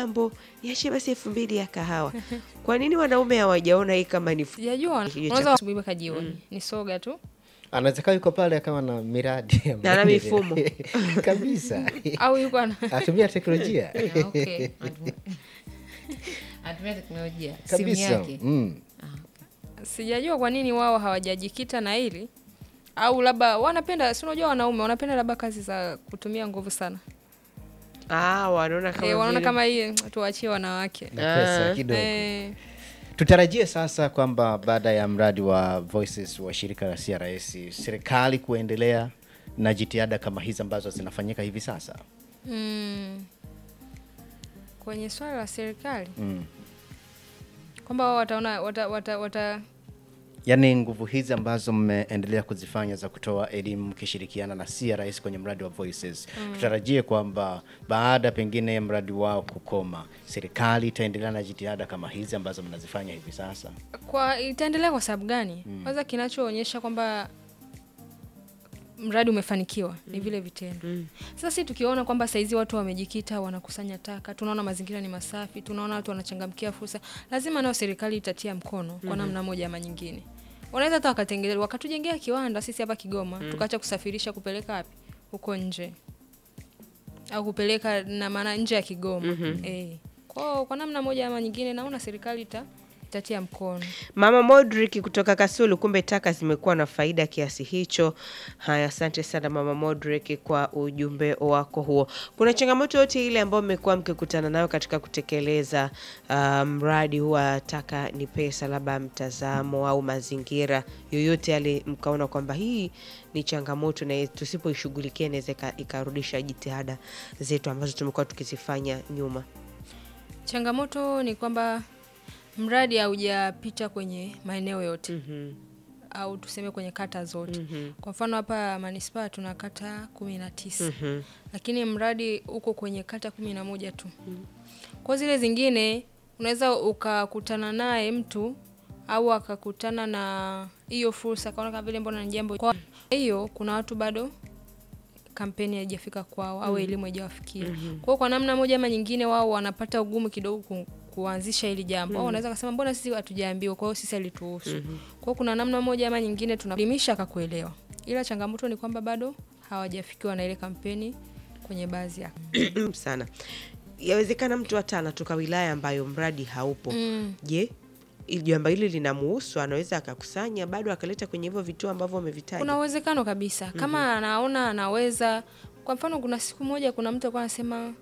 jambo, niachie basi elfu mbili ya kahawa. Kwa nini wanaume hawajaona hii kama ni fu- Sijajua Kijio unaweza cha- asubuhi mpaka jioni ni soga tu anaweza kaa yuko pale akawa na miradi ya Na ana maendeleo. mifumo. kabisa au yuko ana atumia teknolojia Ah, okay. Anatumia- anatumia teknolojia simu kabisa yake mm. sijajua kwa nini wao hawajajikita na hili au labda wanapenda si unajua wanaume wanapenda labda kazi za kutumia nguvu sana ah, wanaona kama e, wanaona vile- kama hii tuachie wanawake na pesa Ah. kidogo e, tutarajie sasa kwamba baada ya mradi wa Voices wa shirika la CRS serikali kuendelea na jitihada kama hizi ambazo zinafanyika hivi sasa mm, kwenye swala la serikali mm. kwamba wao wataona wata, wata, wata yaani nguvu hizi ambazo mmeendelea kuzifanya za kutoa elimu mkishirikiana na CRS kwenye mradi wa Voices tutarajie kwamba baada pengine ya mradi wao kukoma serikali itaendelea na jitihada kama hizi ambazo mnazifanya hivi sasa kwa itaendelea kwa sababu gani kwanza kinachoonyesha kwamba mradi umefanikiwa ni vile vitendo sasa si tukiona kwamba saizi watu wamejikita wanakusanya taka tunaona mazingira ni masafi tunaona watu wanachangamkia fursa lazima nayo serikali itatia mkono kwa namna moja ama nyingine wanaweza hata wakatengele wakatujengea kiwanda sisi hapa kigoma tukaacha kusafirisha kupeleka wapi huko nje au kupeleka na maana nje ya kigoma eh. kwao kwa namna moja ama nyingine naona serikali ita, itatia mkono Mama Modric kutoka Kasulu, kumbe taka zimekuwa na faida kiasi hicho. Haya, asante sana Mama Modric kwa ujumbe wako huo. Kuna changamoto yote ile ambayo mmekuwa mkikutana nayo katika kutekeleza ah, mradi huu wa taka ni pesa, labda mtazamo au mazingira yoyote yale, mkaona kwamba hii ni changamoto na tusipoishughulikia inaweza ika- ikarudisha jitihada zetu ambazo tumekuwa tukizifanya nyuma? changamoto ni kwamba mradi haujapita kwenye maeneo yote au tuseme kwenye kata zote kwa mfano hapa manispaa tuna kata kumi na tisa lakini mradi uko kwenye kata kumi na moja tu kwa zile zingine unaweza ukakutana naye mtu au akakutana na hiyo fursa akaona kama vile mbona ni jambo kwa hiyo kuna watu bado kampeni haijafika kwao au elimu haijawafikia kwao kwa namna moja ama nyingine wao wanapata ugumu kidogo ku, kuanzisha hili jambo au wanaweza kasema mbona sisi hatujaambiwa kwa hiyo sisi alituhusu kwao kuna namna moja ama nyingine tunaelimisha akakuelewa ila changamoto ni kwamba bado hawajafikiwa na ile kampeni kwenye baadhi ya sana. Yawezekana mtu hata anatoka wilaya ambayo mradi haupo. Je, ili jambo hili linamuhusu, anaweza akakusanya bado akaleta kwenye hivyo vituo ambavyo umevitaja? kuna uwezekano kabisa kama anaona anaweza kwa mfano kuna siku moja kuna mtu alikuwa anasema